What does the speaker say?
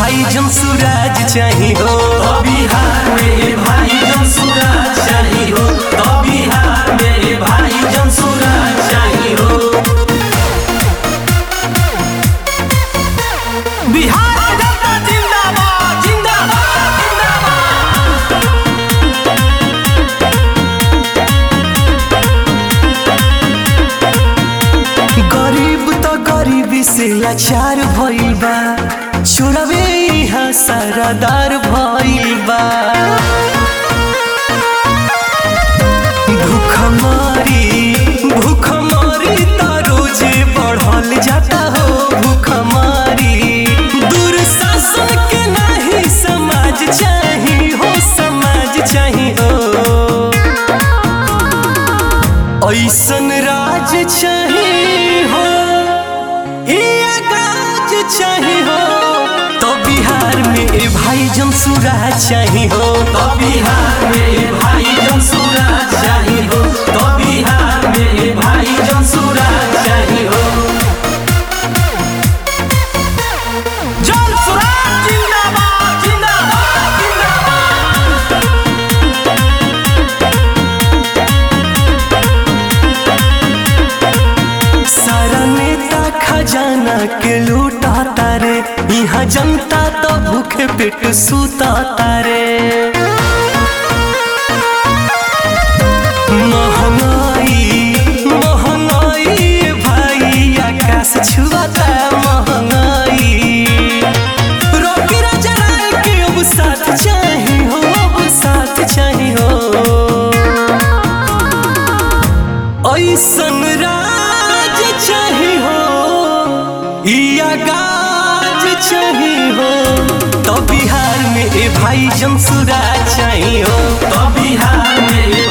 भाई जन सूरज चाही हो तो बिहार में भाई जन सूरज चाहिए हो तो बिहार में भाई जन सूरज चाहिए हो बिहार जनता जिंदाबाद जिंदाबाद जिंदाबाद गरीब तो गरीबी से लाचार भइल बा छोड़वे यहाँ सरदार भइल बा भूखमरी भूखमरी त रोजे बढ़ल जाता हो भूखमरी दुर्शासन के नाही समाज चाही हो समाज चाही हो ऐसन राज चाही हो ये गाज चाही हो तो बिहार में ए भाई जन सूरज चाही हो तो बिहार में भाई जन सूरज चाहिए हो तो बिहार में भाई जन सूरज चाहिए हो जन सूरज जिंदाबाद जिंदाबाद जिंदाबाद सारा नेता खजाना के लूटा तारे यहाँ जनता तो भूखे पेट सूता तारे महंगाई महंगाई भाई आकाश छुआता महंगाई रोकी राजा राय के अब साथ चाही हो अब साथ चाही हो ऐसन राज चाही हो या गाज चाही हो तो बिहार में ए भाई जमसुरा चाही हो तो बिहार में